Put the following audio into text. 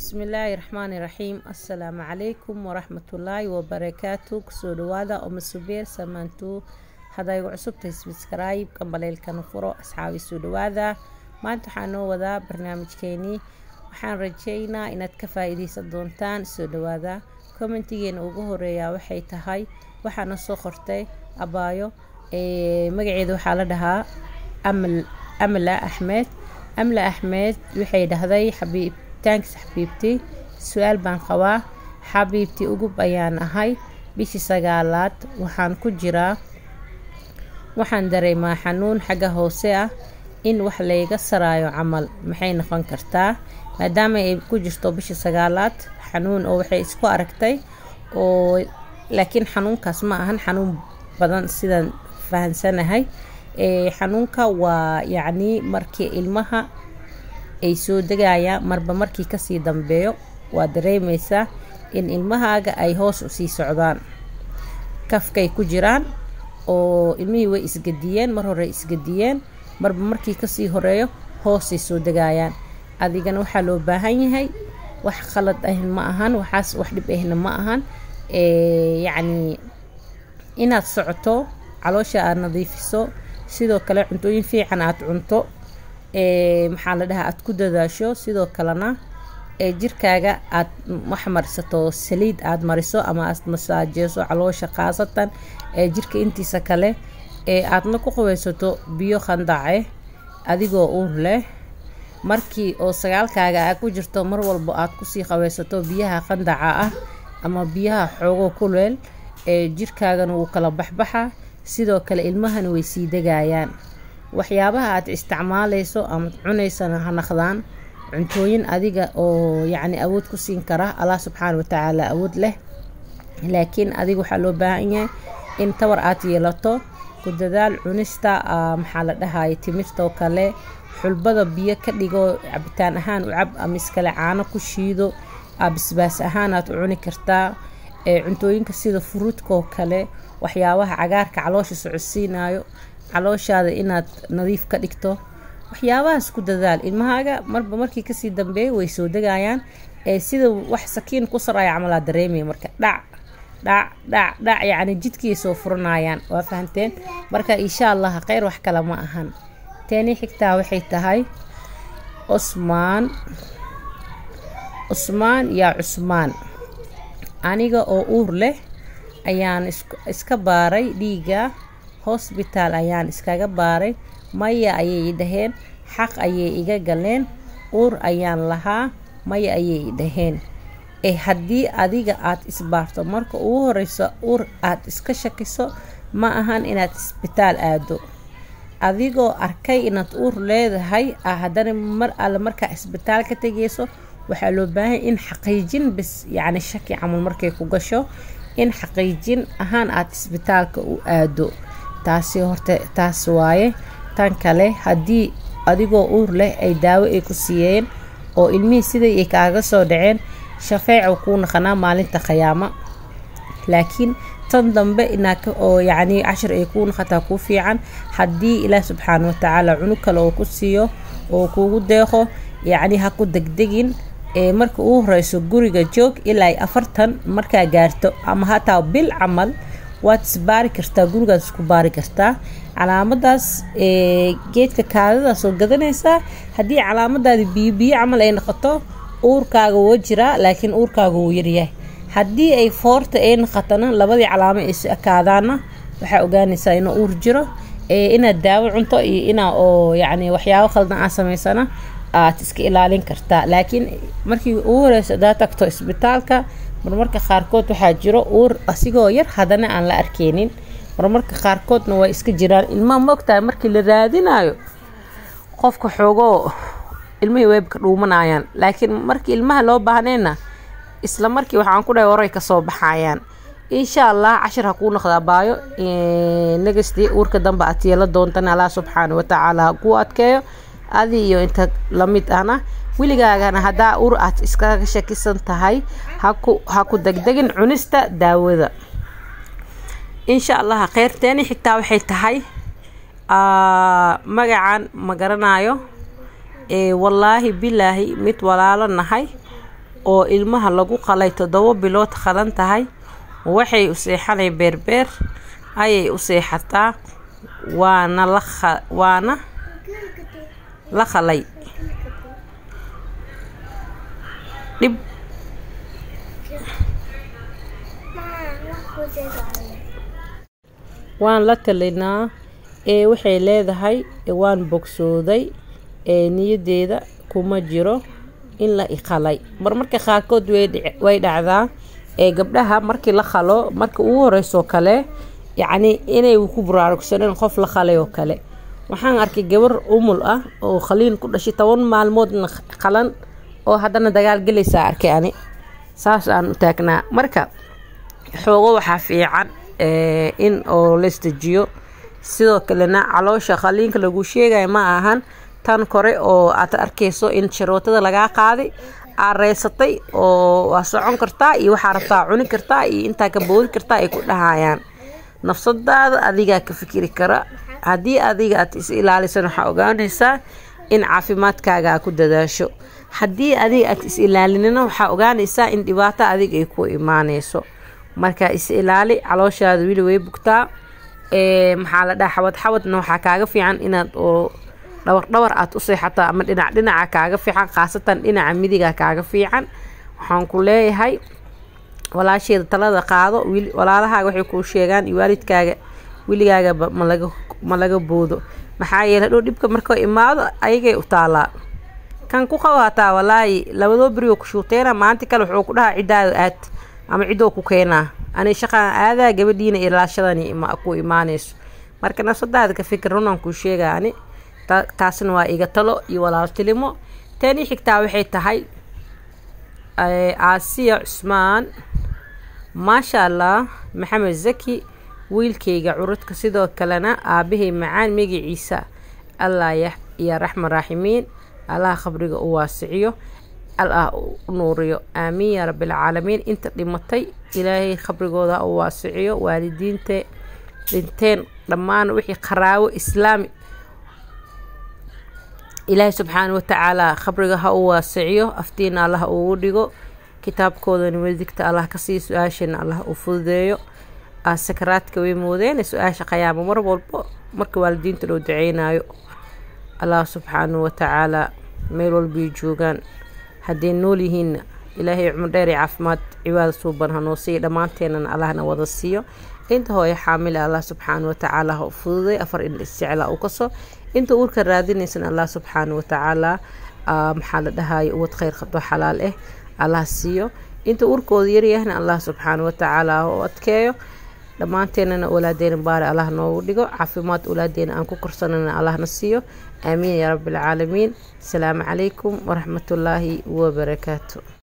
bismillaahi raxmaani raxiim assalaamu calaykum waraxmatullaahi wabarakaatu kusoo dhawaada oma subeer samaantuu haddaa igu cusubtahay sbskrayb gambaleelkana furo asxaabi soo dhawaada maanta waxaa noo wadaa barnaamijkeenii waxaan rajeynaa inaad ka faa-iideysan doontaan soo dhawaada commentigeena ugu horeeyaa waxay tahay waxaana soo qortay abaayo magaceeda waxaa la dhahaa amla axmed amla axmed waxay dhahday xabiib taanks xabiibti su-aal baan qabaa xabiibti ugub ayaan ahay bishii sagaalaad waxaan ku jiraa waxaan dareemaa xanuun xagga hoose ah in wax layga saraayo camal maxay noqon kartaa maadaama ay ku jirto bishii sagaalaad xanuun oo waxay isku aragtay oo laakiin xanuunkaas ma ahan xanuun badan sidaan fahansanahay xanuunka waa yacnii markii ilmaha ay soo degayaan marba markii kasii dambeeyo waa dareemeysaa in ilmahaaga ay hoos usii socdaan kafkay ku jiraan oo ilmihii way isgadiyeen mar hore isgadiyeen marba markii kasii horeeyo hoosay soo degayaan adigana waxaa loo baahan yahay wax khalad ah ma ahan waxaas wax dhib ahna ma ahan yacnii inaad socoto caloosha aada nadiifiso sidoo kale cuntooyin fiican aada cunto maxaa la dhahaa aada ku dadaasho sidoo kalena jirkaaga aada wax marisato saliid aada mariso ama aad masaajeeso caloosha khaasatan jirka intiisa kale aadna ku qubaysato biyo khandace adigoo uur leh markii oo sagaalkaaga a ku jirto mar walba aada kusii qabaysato biyaha khandaca ah ama biyaha xoogoo kuleel jirkaagana wuu kala baxbaxa sidoo kale ilmahana way sii degayaan waxyaabaha aad isticmaaleyso ama cunaysana ha naqdaan cuntooyin adiga oo yacni awood ku siin kara allah subxaana watacaala awood leh laakiin adiga waxaa loo baahan yahay in tawar aad yeelato ku dadaal cunista maxaa la dhahaya timirtoo kale xulbada biyo ka dhigo cabitaan ahaan u cab ama iskale caano ku shiido bisbaas ahaan aad u cuni kartaa cuntooyinka sida furuudkaoo kale waxyaabaha cagaarka caloosha socodsiinayo calooshaada inaad nadiif ka dhigto waxyaabahaas ku dadaal ilmahaaga marba markii kasii dambeeya way soo degayaan sida wax sakiin ku saraya camalaa dareemaya marka dhac dhac dhac dhac yacni jidkiay soo furanayaan waa fahanteen marka insha allah kheyr wax kale ma ahan teeni xigtaa waxay tahay cusmaan cusmaan yaa cusmaan aniga oo uur leh ayaan iska baaray dhiiga hosbitaal ayaan iskaga baaray maya ayay dhaheen xaq ayay iga galeen uur ayaan lahaa maya ayay dhaheen e haddii adiga aad isbaarto marka ugu horeyso uur aad iska shakiso ma ahan inaad isbitaal aado adigoo arkay inaad uur leedahay haddana mar alle markaa isbitaal ka tegeyso waxaa loo baahanya in xaqiijin bis yacni shaki camal markay ku gasho in xaqiijin ahaan aada isbitaalka u aado taasi horta taas waaye tan kale haddii adigoo uur leh ay daawo ay ku siiyeen oo ilmihii siday ay kaaga soo dhaceen shafeecu kuu naqanaa maalinta khiyaamo laakiin tan dambe inaad oo yacnii cashir ay kuu naqataa kuu fiican haddii ilaah subxaana watacaala cunug kale oo ku siiyo oo kuugu deeqo yacni ha ku degdegin marka uu horeyso guriga joog ilaa afartan markaa gaarto ama hataa bil camal waad isbaari kartaa gurigaad isku baari kartaa calaamadaas geedka kaadadaas oo gadanaysaa haddii calaamadaadi biyo biyo camal ay noqoto uurkaaga woo jiraa laakiin uurkaaga wuu yaryahay haddii ay foorta ay noqotona labadii calaamo ay ekaadaana waxaa ogaanaysaa inuu uur jiro inaad daawo cunto iyo inaa oo yacni waxyaabo khaldan aa samaysana aad iska ilaalin kartaa laakiin markii ugu horeysa hadaa tagto isbitaalka marmarka qaarkood waxaa jiro uur asigoo yar haddana aan la arkeynin marmarka qaarkoodna waa iska jiraan ilmaha moogtahay markii la raadinayo qofka xoogoo ilmihii weybka dhuumanayaan laakiin markii ilmaha loo baahnayna isla markii waxaan ku dhahay horay kasoo baxayaan insha allah cashir ha kuu noqdaa baayo nagastii uurka dambe aad yeela doontana allah subxaana watacaala ha kuu adkeeyo adi iyo inta lamid ahna weligaagana haddaa ur aad iskaga shakisan tahay haku ha ku degdegin cunista daawada insha allah kheyrteeni xitaa waxay tahay magacan ma garanayo wallaahi bilaahi mid walaalo nahay oo ilmaha lagu qalay toddobo bilood qalan tahay waxay u seexanay beerbeer ayay u seexataa waana la waana la qalay dhib waan la talinaa ee waxay leedahay waan bogsooday ee niyadeeda kuma jiro in la iqalay mar marka qaarkood way dhacdaa ee gabdhaha markii la qalo marka ugu horeysoo kale yacni inay ku buraarugsaneen qof la qalay oo kale waxaan arkay gabar umul ah oo khaliin ku dhashay toban maalmoodna qalan oo haddana dagaal gelaysaa arkay ani saas aan u taagnaa marka xoogo waxaa fiican in oo la isdejiyo sidoo kalena caloosha qaliinka lagu sheegayo ma ahan tan kore oo aad arkayso in sharootada lagaa qaaday aad reysatay oo waa socon kartaa iyo waxaa rabtaa cuni kartaa iyo intaa ka boodi kartaa ay ku dhahayaan nafsadaada adigaa ka fikiri kara haddii adiga aad is ilaalisan waxaa ogaanaysaa in caafimaadkaaga aa ku dadaasho haddii adiga aad is ilaalinina waxaa ogaanaysaa in dhibaato adiga ay ku imaaneyso marka is ilaali calooshaada weli way bugtaa maxaa la dhaha xabad xabadna waxaa kaaga fiican inaad oo dhawar dhawar aad u seexato ama dhinac dhinaca kaaga fiican khaasatan dhinaca midiga kaaga fiican waxaan ku leeyahay walaasheeda talada qaado walaalahaaga waxay kuu sheegaan iyo waalidkaaga weligaagaba malaga ma laga boodo maxaa yeele hadhow dhibka markoo imaado ayagay u taalaa kan ku qabo hataa walaahi labadoo berioo ku shuuteena maanta kale wuxuu ku dhahaa ciddaada aad ama ciddoo ku keenaa ani shaqaan aadaa gabadhiina ilaashadani ku imaanayso marka nafsadaada ka fikir runaan kuu sheegaa ani taasna waa iga talo iyo walaaltilimo tani xigtaa waxay tahay aasiya cusmaan maasha allah maxamed zaki wiilkayga curudka sidoo kalena aabahay macaan magaciisa allah ya raxman raaximiin allah khabriga u waasiciyo allah u nuuriyo aamiin yaa rabbilcaalamiin inta dhimatay ilaahay khabrigooda u waasiciyo waalidiinte dhinteen dhammaan wixii qaraawo islaami ilaahay subxaana watacaala khabriga ha u waasiciyo aftiina allah ugu dhigo kitaabkoodana wadigta allah kasii su-aashana allah u fududeeyo sakaraadka way moodeen su-aasha qayaamo mar walbo marka waalidiinta loo duceynayo allah subxaanahu watacaala meel walbay joogaan hadday nool yihiinna ilaahay cumar dheer iyo caafimaad cibaada suuban hanoo siiya dhammaanteenana allahna wada siiyo inta hooyo xaamila allah subxaana watacaala ha u fududay afar in isjeclaa u kaso inta uurka raadinaysan allah subxaana watacaala maxaa la dhahayo uwad kheyr qabdo xalaal ah allah siiyo inta uurkooda yaryahna allah subxaana watacaala ha u adkeeyo dhammaanteenana awlaadeena baari allah noogu dhigo caafimaad awlaadeena aan ku korsanana allahna siiyo aamiin yaa rabbi alcaalamiin asalaamu calaykum waraxmatullaahi wabarakaatu